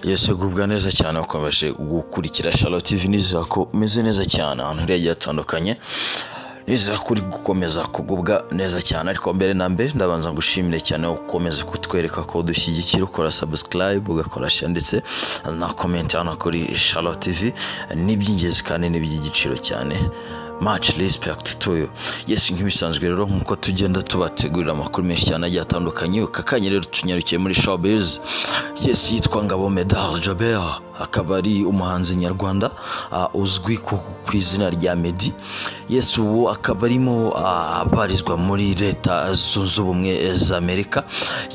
yese gubwa neza cyane wakomeje gukurikira Charlotte TV nizera ko umeze neza cyane ahantu uri hagiye hatandukanye nizera ko uri gukomeza kugubwa neza cyane ariko mbere na mbere ndabanza ngushimire cyane ko ukomeza kutwereka ko udushyigikira ukora subscribe ugakora share ndetse na comment hano kuri Charlotte TV ni iby'ingenzi kandi ni iby'igiciro cyane much respect to you yes nk'ibisanzwe rero nk'uko tugenda tubategurira amakuru menshi cyane agiye atandukanye aka kanya rero tunyarukiye muri showbiz yes yitwa ngabo medard jaber akaba ari umuhanzi nyarwanda ah, uzwi ku, ku izina rya medi yes ubu akaba arimo ah, abarizwa muri leta zunze ubumwe za amerika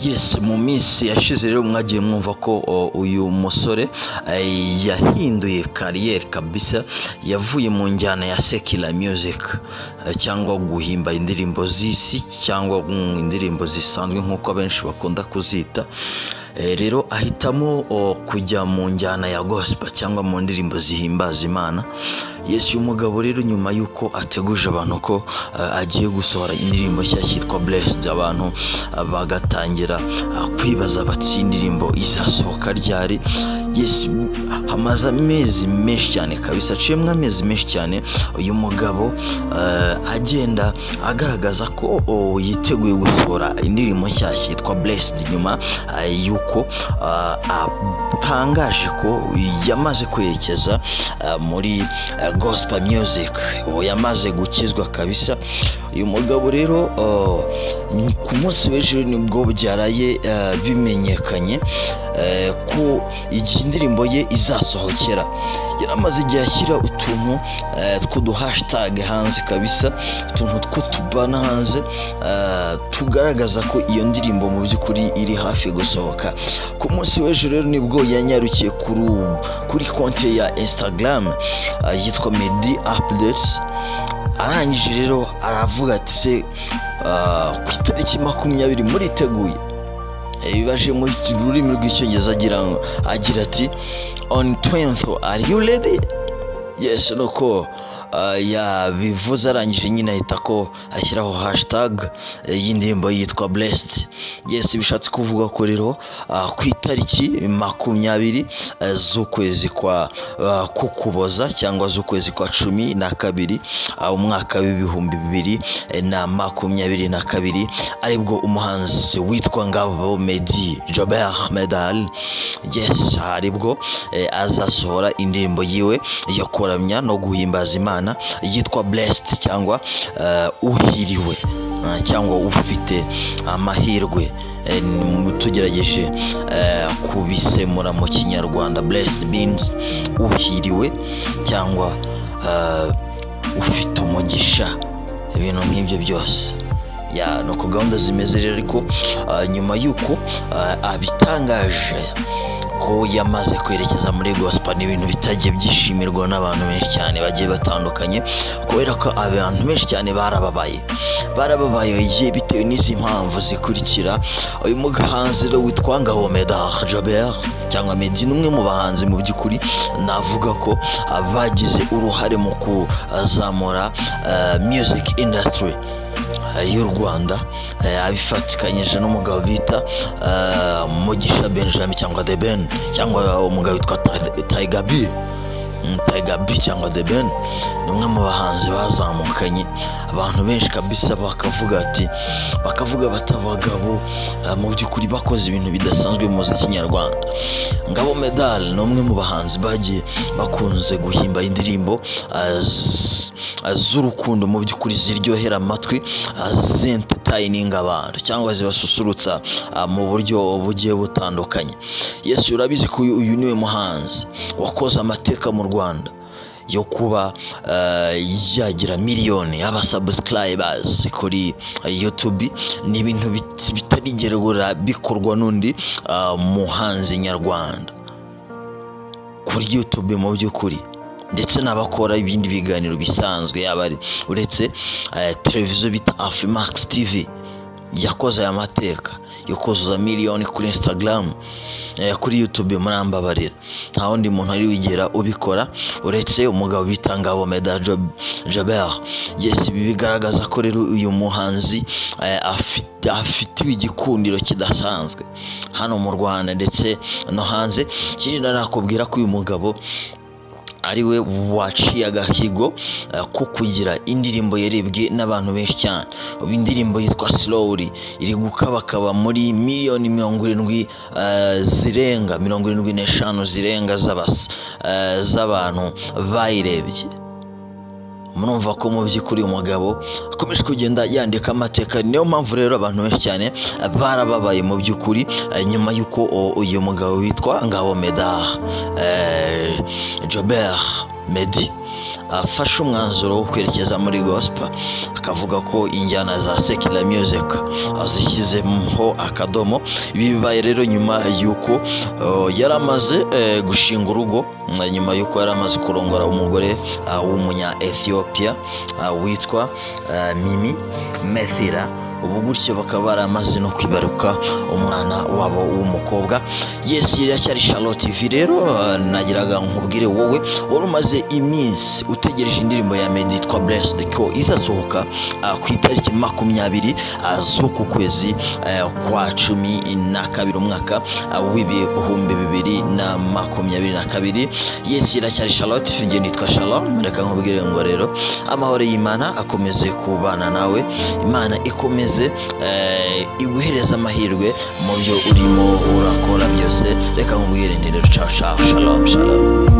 yes mu minsi yashize rero mwagiye mwumva ko o, uyu musore eh, yahinduye kariyeri kabisa yavuye mu njyana ya secular music eh, cyangwa guhimba indirimbo z'isi cyangwa mm, indirimbo zisanzwe nk'uko benshi bakunda kuzita Eh, rero ahitamo o, kujya mu njyana ya gospel cyangwa mu ndirimbo zihimbaza imana yesu uyu mugabo rero nyuma y'uko ateguje abantu ko eh, agiye gusohora indirimbo nshya cyitwa blessed abantu ah, bagatangira ah, kwibaza bati "Iyi indirimbo izasohoka ryari yesu hamaze amezi menshi cyane kabisa aciyemo amezi menshi cyane uyu mugabo eh, agenda agaragaza ko o, yiteguye gusohora indirimbo nshyashya yitwa blessed nyuma eh, yuko ah, atangaje ko yamaze kwerekeza ah, muri ah, gospel music ubu yamaze gukizwa kabisa uyu mugabo rero ah, ni- ku munsi w'ejo nibwo byaraye ah, bimenyekanye eh, ko igihe indirimbo ye izasohokera yaramaze igihe ashyira utuntu eh, tw'uduhashitage hanze kabisa utuntu tw'utubana hanze eh, tugaragaza ko iyo ndirimbo mu by'ukuri iri hafi gusohoka ku munsi w'ejo rero nibwo yanyarukiye kuri ubu- kuri konti ya instagram eh, yitwa medi updates arangije rero aravuga ati se ah, ku itariki makumyabiri muriteguye ibibaje mu rurimi rw'icyongereza agira ngo- agira ati on 20th are you ready yes nuko ah, yabivuze arangije nyine ahita ko ashyiraho hashtag eh, y'indirimbo yitwa blessed yes bishatse kuvuga ko rero ah, ku itariki makumyabiri eh, z'ukwezi kwa ah, kukuboza cyangwa z'ukwezi kwa cumi na kabiri ah, umwaka w'ibihumbi bibiri eh, na makumyabiri na kabiri aribwo umuhanzi witwa ngabo medi jobert medal yes aribwo eh, azasohora indirimbo yiwe yo kuramya no guhimbaza imana yitwa blessed cyangwa eh, uhiriwe eh, cyangwa ufite amahirwe Eh, ni- tugerageje eh, kubisemura mu kinyarwanda blessed means uhiriwe cyangwa eh, ufite umugisha ibintu nk'ibyo byose ya ni uko gahunda zimeze rero ariko ah, nyuma y'uko ah, abitangaje ko yamaze kwerekeza muri gospel ni ibintu bitagiye byishimirwa n'abantu benshi cyane bagiye batandukanye kubera ko abantu benshi cyane barababaye barababaye igihe bitewe n'izi mpamvu zikurikira uyu muhanzi rero witwa ngabo medard jaber cyangwa medi ni umwe mu bahanzi mu by'ukuri navuga ko ah, bagize uruhare mu kuzamura ah, music industry eh, y'u rwanda eh, abifatikanyije n'umugabo bita eh, mugisha benjamin cyangwa the ben cyangwa umugabo witwa Ti- tiger b Mm, Tiger B cyangwa The Ben ni umwe mu bahanzi bazamukanye abantu benshi kabisa bakavuga ati bakavuga bati abagabo eh, mu by'ukuri bakoze ibintu bidasanzwe mu muziki nyarwanda Ngabo Medal ni umwe mu bahanzi bagiye bakunze guhimba indirimbo eh, z- eh, z'urukundo mu by'ukuri ziryohera amatwi eh, zentertaining abantu cyangwa zibasusurutsa ah, mu buryo bugiye butandukanye yesu urabizi ko uyu uyu niwe muhanzi wakoze amateka mu rwanda yo kuba eh, yagira miliyoni y'abasubscribers kuri youtube ni ibintu bit- bitarigeragura bikorwa n'undi eh, muhanzi nyarwanda kuri youtube mu by'ukuri ndetse n'abakora ibindi biganiro bisanzwe yaba ari uretse eh, televiziyo bita afimax tv yakoze aya mateka yo kuzuza miliyoni kuri instagram eh, kuri youtube murambabarira nta wundi muntu ari wigera ubikora uretse umugabo bita ngabo meda Job- jabert yes ibi bigaragaza ko rero uyu muhanzi eh, afite afitiwe igikundiro kidasanzwe hano mu rwanda ndetse no hanze ikindi nakubwira ko uyu mugabo ari we waciye agahigo eh, ko kugira indirimbo yarebwe n'abantu benshi cyane ubu indirimbo yitwa slowly iri gukabakaba muri miliyoni mirongo irindwi eh, zirenga mirongo irindwi n'eshanu zirenga z'abas- eh, z'abantu bayirebye murumva ko mu by'ukuri uyu mugabo akomeje kugenda yandika amateka niyo mpamvu rero abantu benshi cyane eh, barababaye mu by'ukuri eh, nyuma y'uko o- uyu mugabo witwa ngabo medard eh, jobert medi afashe umwanzuro wo kwerekeza muri gospel akavuga ko injyana za secular music azishyizemo akadomo ibi bibaye rero nyuma y'uko eh, yari amaze eh, gushinga urugo eh, nyuma y'uko yari amaze kurongora umugore ah, w'umunya ethiopia ah, witwa ah, mimi methira ubu gutyo bakaba baramaze no kwibaruka umwana wabo w'umukobwa yes iriya cyari charlotte tv rero eh, nagiraga nkubwire wowe wari umaze iminsi utegereje indirimbo ya medi yitwa blessed ko izasohoka ah, ku itariki makumyabiri ah, z'uku kwezi eh, kwa cumi na kabiri umwaka ah, w'ibihumbi bibiri na makumyabiri na kabiri yes iriya cyari charlotte tv njye nitwa shalom reka nkubwire ngo rero amahoro y'imana akomeze kubana nawe imana ikomeze eh, iguhereze amahirwe mu byo urimo urakora byose reka nkubwire nti rero caca shalom shalom